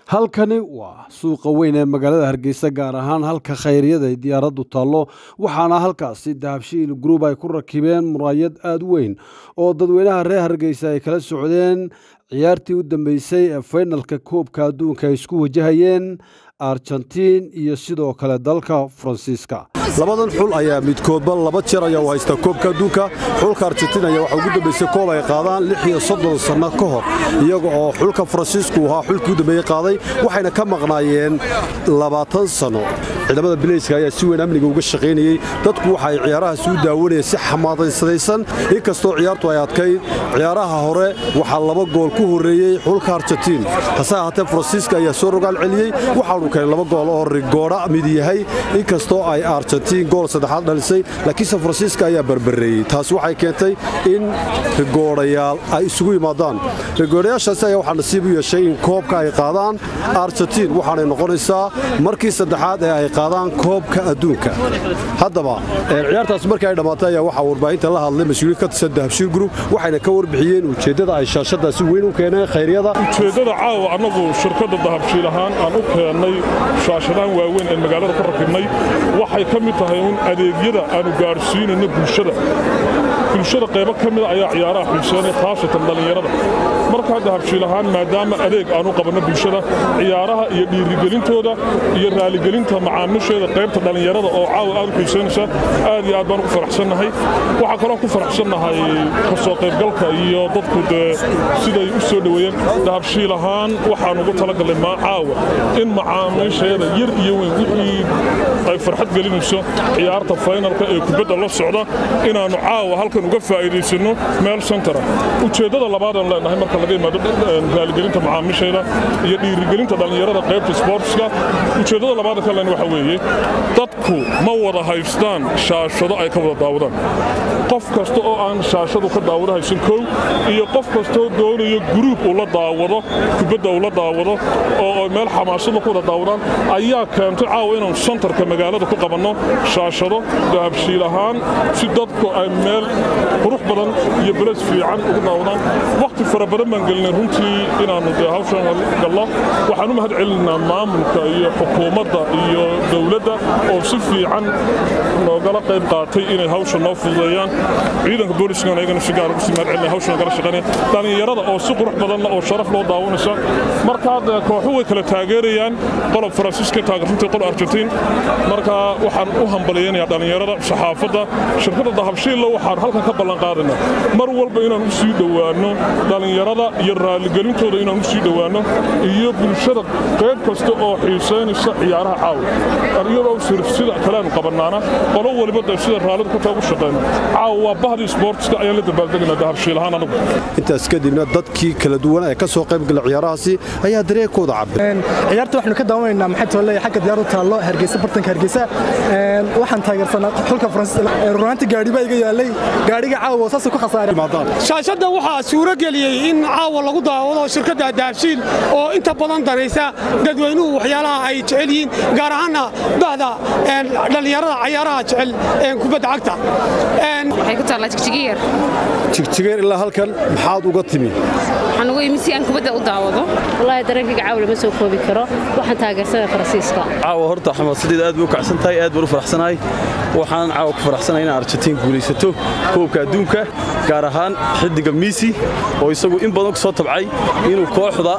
halkani waa suuqa weyn ee magaalada hargeysa gaar ahaan halka khayriyada ay diyaaraddu taallo waxaana halkaasi dahabshiil group ay ku rakibeen muraayad aada u weyn oo dadweynaha reer hargeysa ay kala socdeen ciyaartii u dambeysay ee faynalka koobka adduunka ay isku wajahayeen argentiin iyo sidoo kale dalka faransiiska labadan xul ayaa midkoodba laba jeer ayaa u haysta koobka adduunka xulka argentiin ayaa waxaa ugu dambeysay koob ay qaadaan lix iyo soddon sanno ka hor iyaga oo xulka faransiisku ahaa xulkii u dambeeyey qaaday waxayna ka maqnaayeen labaatan sanno ciidamada bileyska ayaa si weyn amniga uga shaqaynayey dadku waxa ay ciyaarahaasi u daawanayeen si xamaadaysadaysan inkastoo ciyaartu ay adkayd ciyaaraha hore waxaa laba gool ku horreeyey xulka argentiin hase ahaatee faransiiska ayaa soo rogaal celiyey waxaanu keenay laba gool oo rigoodha mid yahay inkastoo ay argentiin gool saddexaad dhalisay laakiinse faransiiska ayaa barbareeyey taasi waxay keentay in rigoodhayaal ay isugu yimaadaan rigoodhayaashaasi ayaa waxaa nasiib u yeeshay in koobka ay qaadaan argentiin waxaanay noqonaysaa markii saddexaad ee ay qaadaan koobka adduunka haddaba ciyaartaas markii ay dhammaatay ayaa waxaa warbaahinta la hadlay mas-uuliin ka tirsan dahabshiil group waxayna ka warbixiyeen ujeeddada ay shaashadaasi weyn u keeneen khayryada ujeeddada caawa annagu shirkadda dahabshiil ahaan aan u keennay shaashadahan waaweyn ee magaalada ku rakibnay waxay ka mid tahay un adeegyada aanu gaadhsiinayno bulshada bulshada qaybo ka mida ayaa ciyaaraha xiiseynaya khaasatan dhallinyarada markaa dahabshiil ahaan maadaama adeeg aanu qabanno bulshada ciyaaraha iyo dhiirigelintooda iyo raaligelinta macaamiisheeda qaybta dhallinyarada oo caawa aad u xiiseynaysa aad iyo aad baan ugu faraxsannahay waxaa kaloo ku faraxsannahay ka soo qaybgalka iyo dadku dee siday u soo dhoweeyeen dahabshiil ahaan waxaan ugu talagallay maa caawa in macaamiisheeda yar iyo weyn wixii ay farxad gelinayso ciyaarta faynalka ee kubadda la socda inaannu caawa halkan uga faa'iidaysanno meel sentara ujeeddada labaadaan leenahay marka laga yimaado raaligelinta macaamiisheeda iyo dhiirigelinta dhallinyarada qaybta sboortska ujeeddada labaada ka len waxa weeye dadku ma wada haystaan shaashado ay ka wada daawadaan qof kasta oo aan shaashadu ka daawado haysan kow iyo qof kastoo doonayo guruub uu la daawado kubadda uu la daawado oo meel xamaasada ku wada daawadaan ayaa keentay caawa inaanu santarka magaalada ku qabanno shaashado dahabshiil ahaan si dadku ay meel qurux badan iyo beles fiican ugu daawadaan wakhti fara badan baan gelinay runtii inaannu dee hawshan gallo waxaan u mahad celinaa maamulka iyo xukuumadda iyo dowladda oo si fiican noogala qayb qaatay inay hawsha noo fududeeyaan ciidanka booliiskan ayagana si gaar ugu sii mahad celinaya hawshan gala shaqaynaya dhallinyarada oo si qurux badanna oo sharaf loo daawanaysa markaa dee kooxu way kala taageerayaan qolob faransiiska taageertay qol argentiin markaa waxaan u hambaliyaynayaa dhallinyarada saxaafadda shirkadda dahabshiilla waxaan halkan ka ballan qaadaynaa mar walba inaan u sii dhowaanno dhallinyarada iyo raaligelintooda inaan u sii dhowaanno iyo bulshada qayb kasta oo xiisaynaysa ciyaaraha caawa iyadoo sida kaleanu qabannaana qolo waliba dee sida raallida ku taagu shaqayno caawa waa bahdii sboortska ayaan la dabaaldegaynaa dahabshiil ahaan anagu intaas kadibna dadkii kala duwan ee ka soo qaybgala ciyaarahaasi ayaa dareenkooda cabir ciyaarta waxaanu ka daawanaynaa maxay toole xagga diyaaradu taallo hargeysa bartanka hargeysa waxaan taageersanaa xulka faransiis runaanti gaadhi baa iga yaalay gaadhiga caawa saasuu ku khasaaray shaashadda waxaa suuro geliyey in caawa lagu daawado shirkadda dahabshiil oo inta badan daraysa dadweynuhu waxyaalaha ay jecel yihiin gaar ahaanna bahda dhallinyarada cayaaraha jecel kubadda cagta waxay ku taallaa jigjigeer jigjigeer ilaa halkan maxaad uga timi waxaan uga yimid si aan kubadda u daawado wallaahi dareenkayga caawa lama soo koobi karo waxaan taageersanaya faransiiska caawa horta xamaasadeeda aad bay u kacsan tahay aad baan u faraxsanahay waxaan caawa ku faraxsanahay in argentiin guulaysato koobka adduunka gaar ahaan xiddiga miisi oo isagu in badan ku soo tabcay inuu kooxda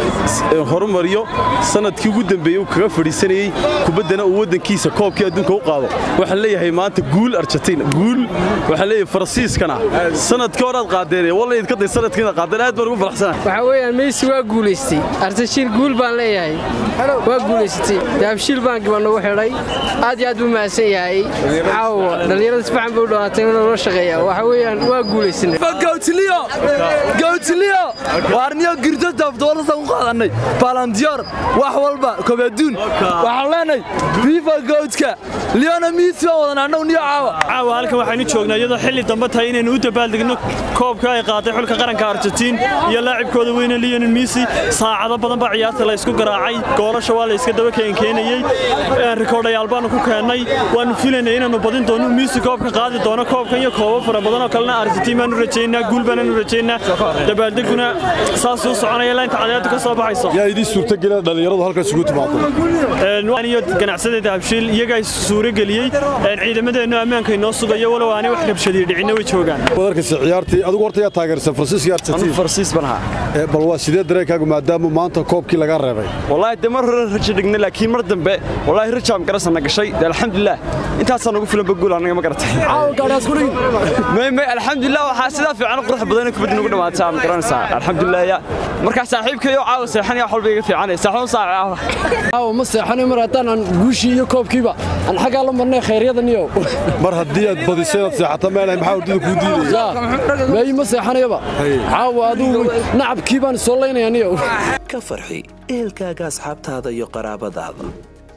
horumariyo sanadkii ugu dambeeyey uu kaga fadhiisanayey kubaddana uu waddankiisa koobkii adduunka u qaado waxaan leeyahay maanta guul argentiin guul waxaan leeyahay faransiiskana sanadkii horaad qaadeen wallayd ka day sanadkiina qaadeen aad baan ugu faraxsanahay waxaa weeyaan meysi waa guulaystay argentiin guul baan leeyahay waa guulaysatay dahabshiil baan gaban ugu xidhay aad iyo aad buu mahadsan yahay caawa dhallinyarada si fiican bay u dhawaatay in loola shaqeeya waxa weeyaan waa guulaysanay gawtiliyo gawtiliyo waarniyo girdo dabdoolasan u qaadanay balandiyor wax walba kobaduun waxaan leenahay fifa gawdka leona miisi baan wadan annagu niyo caawa caawa halkan waxaynu joognaa iyadoo xilli dambe tahay inaynu u dabaaldegno koobka ay qaaday xulka qaranka argentiin iyo laacibkooda weyne lionel messi saacado badan baa ciyaarta la isku garaacay goolasha waa la iska daba keenkeenayey rikoodhayaal baanu ku keennay waanu filaynay inaannu badin doono messi koobka qaadi doono koobkan iyo koobo fara badan oo kalena argentiin baanu rajaynaa guul baananu rajaynaa dabaaldeguna saasuu soconaya ilaa inta cadeedu ka soo baxayso yaa idin suurtagelina dhallinyaradu halkaas ugu timaado iyo ganacsadeeda habshiil iyagaa suurageliyey ciidamadeennu ammaanka inoo sugayo walow aanay wax rabshadiyo dhicinna way joogaan wadarkaysa ciyaartii adigu horta yaa taageersan faransiiska argentiin farsiis baan ahaa bal waa sidee dareenkaagu maadaama maanta koobkii laga reebay wallaahi de mar hore rajo dhignay laakiin mar dambe wallaahi rajaam garasana gashay de alxamdulilah intaasaan ugu filan baguul anaga ma garatay may may alxamdulilah waxaa sidaa fiican qurux badan kubadda nagu dhamaataa ma garanaysaa alxamdulilah markaa saaxiibkayo caawa seexan yaa walba iga fiicanay saaxoon saaca caawa ma seexanay mar haddaan aan guushii iyo koobkiiba aan xaggaa la marnay khayryadaniyo mar haddii aad badisay inaad seexata meelahay maxaa hurdada kuu diidaya meeyi ma seexanayaba caawa adigu nacabkii baan soo laynayaniyo ka farxi ehelkaaga asxaabtaada iyo qaraabadaada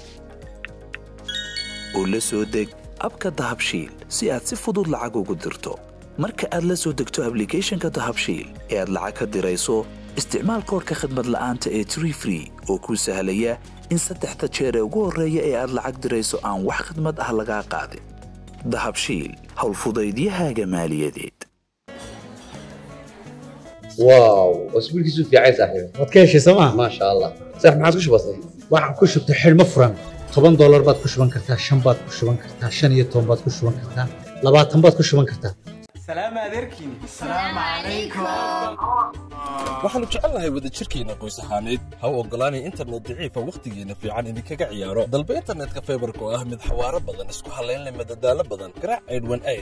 oo la soo deg abka dahabshiil si aad si fudud lacag ugu dirto marka aad la soo degto ablicathonka dahabshiil ee aad lacag ka dirayso isticmaal koorka khadmad la'aanta ee tree free oo kuu sahlaya in saddexda jeer ee ugu horreeya ee aad lacag dirayso aan wax khidmad ah lagaa qaadin dahabshiil howlfudaydiyahaaga maaliyadeed واو اسبوع كيسو في عايز صاحبي waad ka heshay sooma ما شاء الله صح ما عاد كش بسيط waxaan ku shubtay xidhmo furan toban doolar baad ku shuban kartaa shan baad ku shuban kartaa shan iyo toban baad ku shuban kartaa labaatan baad ku shuban kartaa waxaannu jecelnahay wadajirkeenna qoys ahaaneed ha u oggolaanay internet daciifa wakhtigeenna fiican idinkaga ciyaaro dalba internetka faybarka oo ah mid xawaaro badan isku hallayn leh madadaalo badan garaac aydhwan